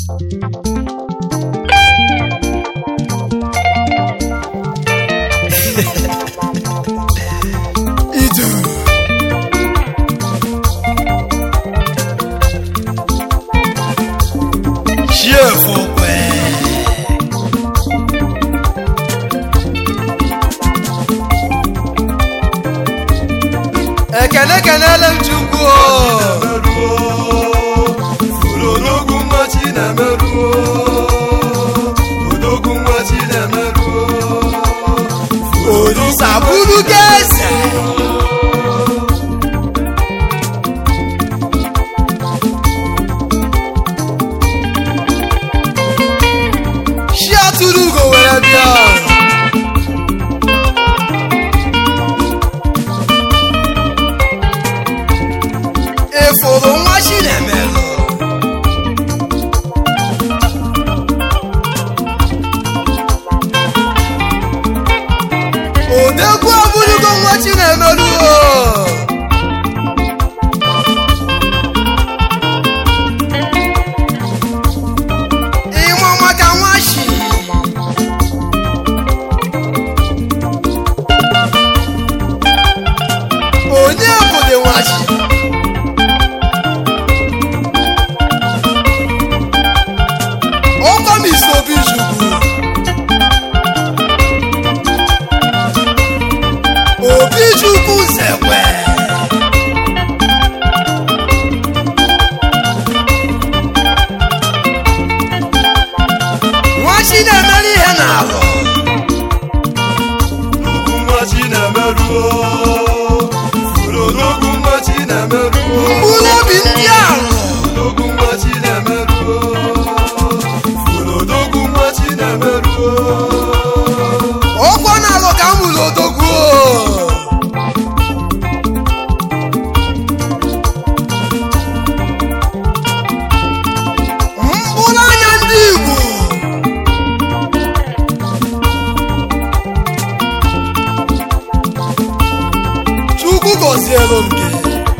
Idu. Chiefukwe. Ekene kenele m Chukwu o. Odogwu nwa Chinemeruo Odogwu nwa Chinemeruo Olisa bụrụ geze. Chi atụrụ ugo were bịa. Ịfụrụ nwa Chinemelụ. Odegwu abụrụgo nwa Chinemelụ o. Ịma maka nwa shi. Onye bụdị nwa shi? Ọkwa m isi obi chukwu. Obi chukwu zekwe. Nwa chi na-emere ihe n'alụ. Odogwu nwa Chinemeruo Odogwu nwa Chinemeruo Mkpụrụ obi ndị alụ. Odogwu nwa Chinemeruo Odogwu nwa Chinemeruo Ọkwa n'alụ ka m mụrụ odogwu o. Mkpụrụ anya ndị Igbo. Chukwu gọzielu m gị.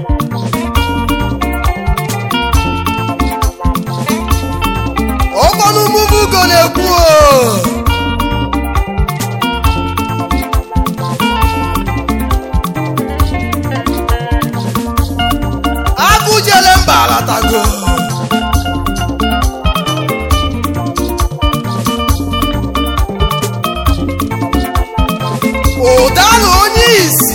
Ọkwa n'ụmụmụ ugo na-ekwu o. Abụjele mba alatago. Ụdara onye isi.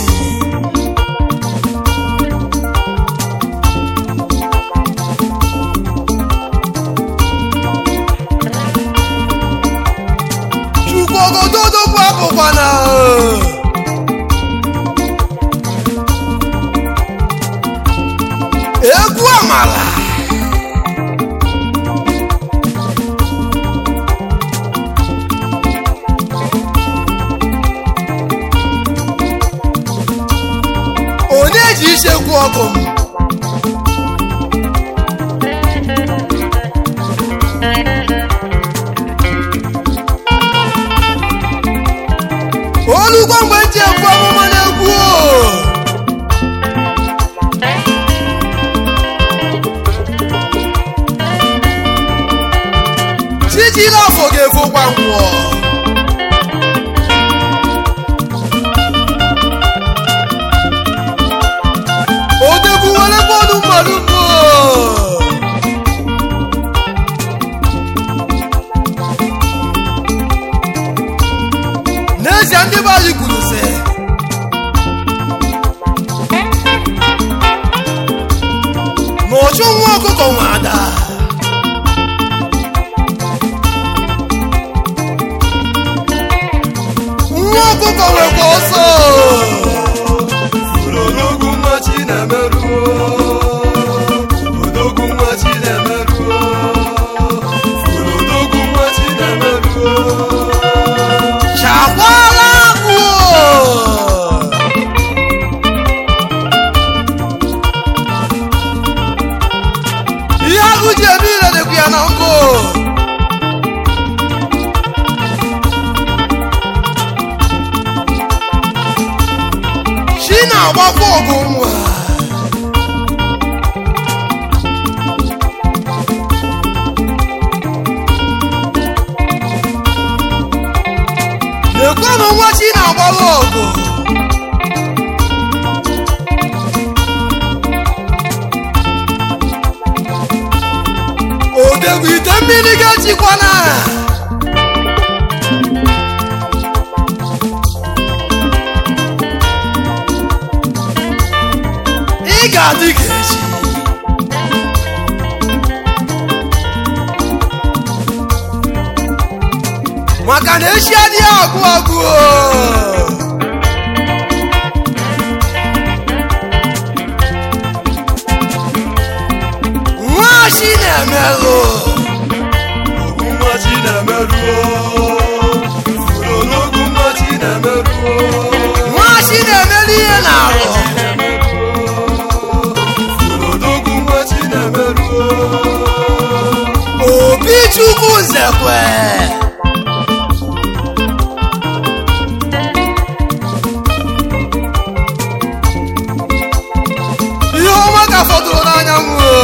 Chukwu ogododo bụ abụkwana. Egwu amala. Onye ji ichekwu ọkụ m? Olugbo mgbe m ji ekwu amụma na-egwu o. Chijila afọ ga-efokwa ngwọ. Odegwu were bọọlụ mmadụ mbụ. N'ezie ndị be anyị kwuru sị. Na ọchụ nwa ọkụkọ nwe ada. nwa ọkụkọ nwekwa ọsọ Odogwu nwa Chinemeruo Odogwu nwa Chinemeruo Odogwu nwa Chinemeruo chakwala akpụ ihe agụ ji eme ire dịkwa ya na nkụ chi na-agbakwa ọgụ nwa lekwanụ nwa chi na-agbara ọgụ odegwu ite mmiri ga-echikwana ị ga-adị ka echi maka na echi adịghị agụ agụ o. nwa chi na-emelụ Ogwu nwa Chinemeruo. Ifuru n'ogwu nwa Chinemeruo. nwa chi na-emelu ihe na-arụ Ifuru n'ogwu nwa Chinemeruo. obi chukwu nzekwe ihe ọma ka fọdụrụ n'anyanwụ o.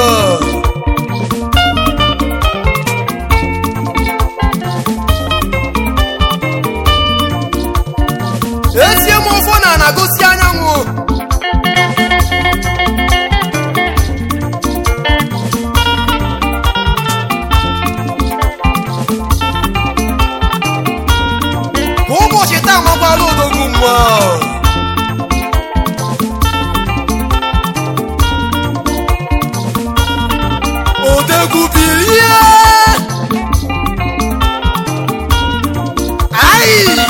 esie m ọfọ na na-agosi anyanwụ ka ụbọchị taa makwara odogwu mmụọ odegwu bilie ai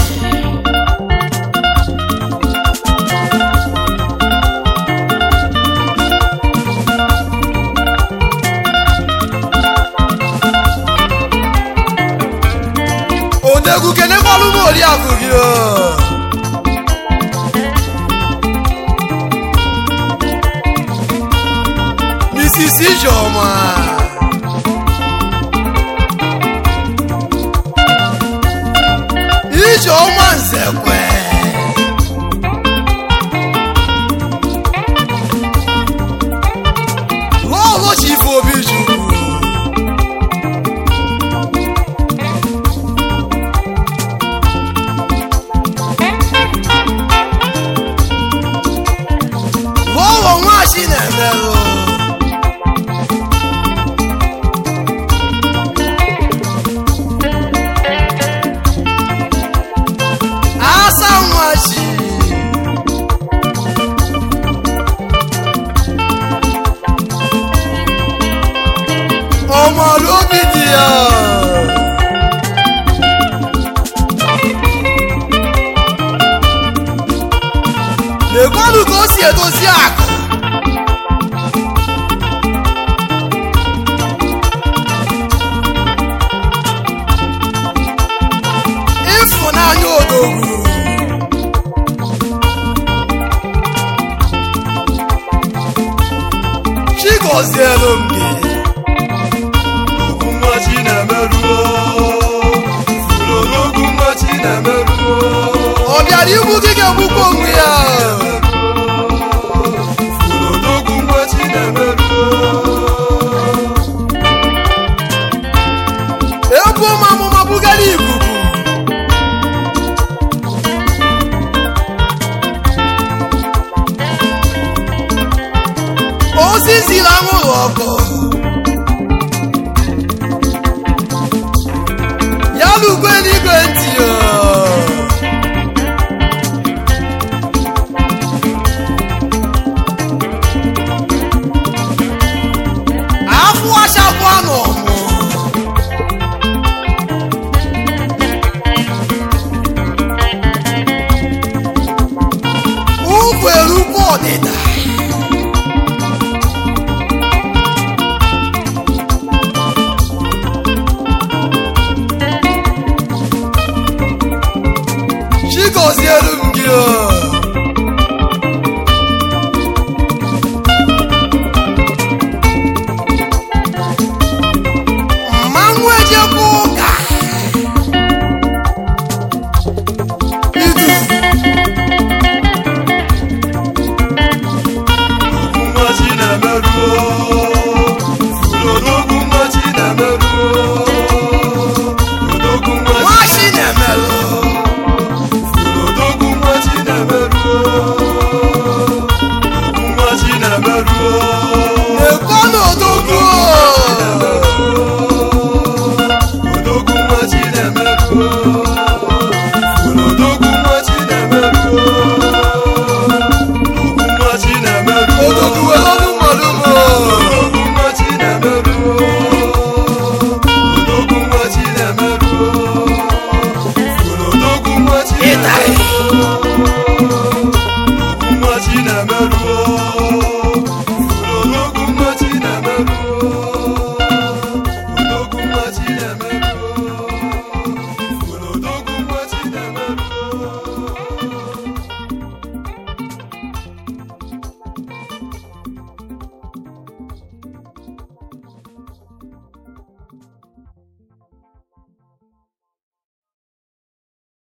odegwu kenekwalụ m oriakụ gị o Mrs. Ijeọma Ijeọma Nzekwe Lọlọ Chief Obichukwu Lọlọ nwachi na-emerụ asa nwachi ọmọlú obi dị ya lekwanụ ka o si edozi akụ ịfụnanya odogwu chigozielu m gị Ogwu nwa Chinemeruo. Ifuru n'ogwu nwa Chinemeruo. ọ bịara igbu gị ga-egbukwa onwe ya Ifuru n'ogwu nwa Chinemeruo. ebu m amụma bugara ikuku ozi ziri anwụrụ ọkụ ya lugwe n'igwe ntị o. afụ achakwa n'ọmụ ụkwụ erukwu ọdịda chigozielu m gị o mmanwụ ejekwa ụka idu Ogwu nwa Chinemeruo. Ifuru n'ogwu nwa Chinemeruo. Odogwu nwa nwachi na-emelụ Chinemeruo